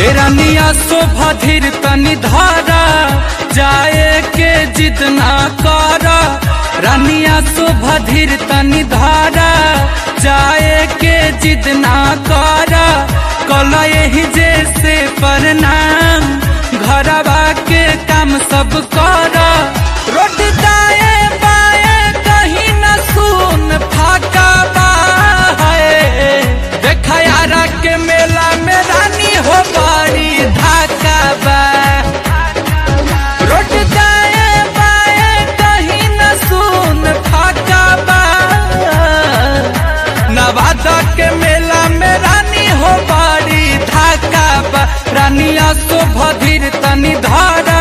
रनिया शोभा धीर तनी धारा जाए के जिद ना कर रनिया शोभा धीर तनी धारा जाए के जिद ना कर कल यही जैसे प्रणाम घरवा के काम सब कर रोड दाए बाए कहीं न सुन फाका बा है देखा यारा के मेला में रानी हो बड़ी धाका बा रोड दाए बाए कहीं न सुन फाका बा नवादा के मेला में रानी हो बड़ी धाका बा रानिया तो भधीर तनी धारा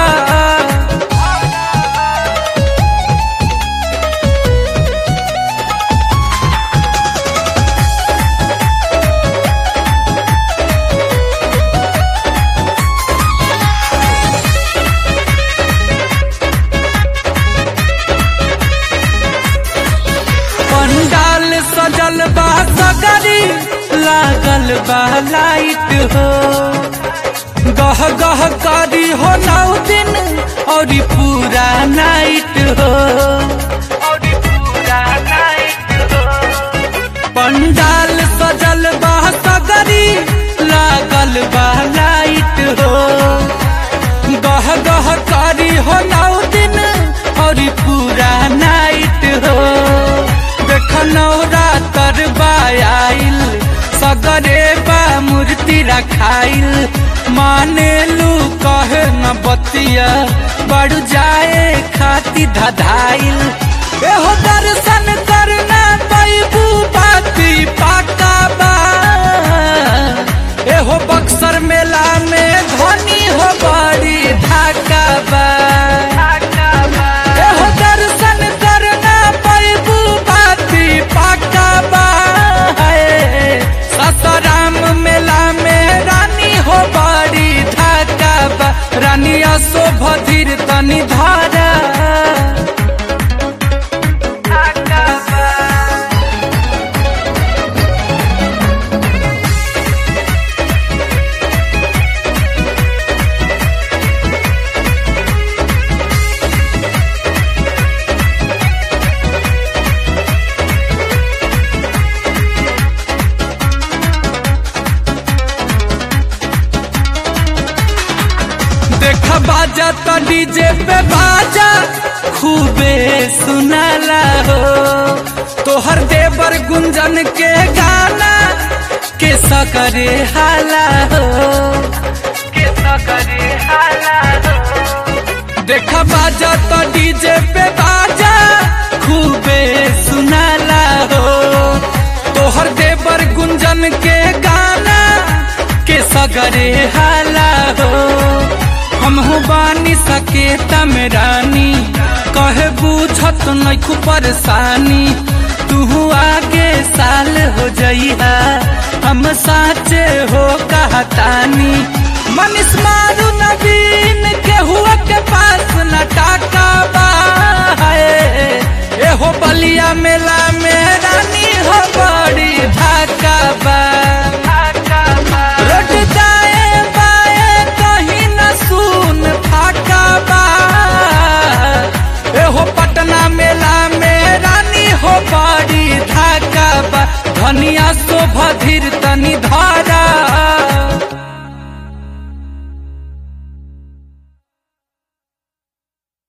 पंडाल सजल बा सगरी लागल बा लाइट हो गह गह करी हो नौ दिन और पूरा नाइट हो पंडाल सजल बा सगरी लागल बा लाइट हो गह गह करी हो नौ दिन और पूरा नाइट हो देख नौरा तरबा आइल सगरे बा मूर्ति रखाइल माने लू कहे न बतिया बढ़ जाए खाती धधाइल एहो दर्शन करना पैबू बाती पाका बा एहो बक्सर मेला में धनी हो बड़ी ढाका बा एहो दर्शन करना पैबू बाती पाका बा है। सासाराम मेला में रानी हो बड़ी ढाका बा रानिया शोभ धीर तनी धारा देखा बाजा तो डीजे पे बाजा खूबे सुनाला हो तोहर देवर गुंजन के गाना के सकरे हाला हो के सकरे हाला हो देखा बाजा तो डीजे पे बाजा खूबे सुनाला हो तोहर देवर गुंजन के गाना के सगरे हाला हो हम हो बानी सके तमरानी कहे बूझत नैखू परेशानी तू आगे साल हो जइहा हम साचे हो कहतानी मनीष मारू नवीन के हुआ के पास न टाका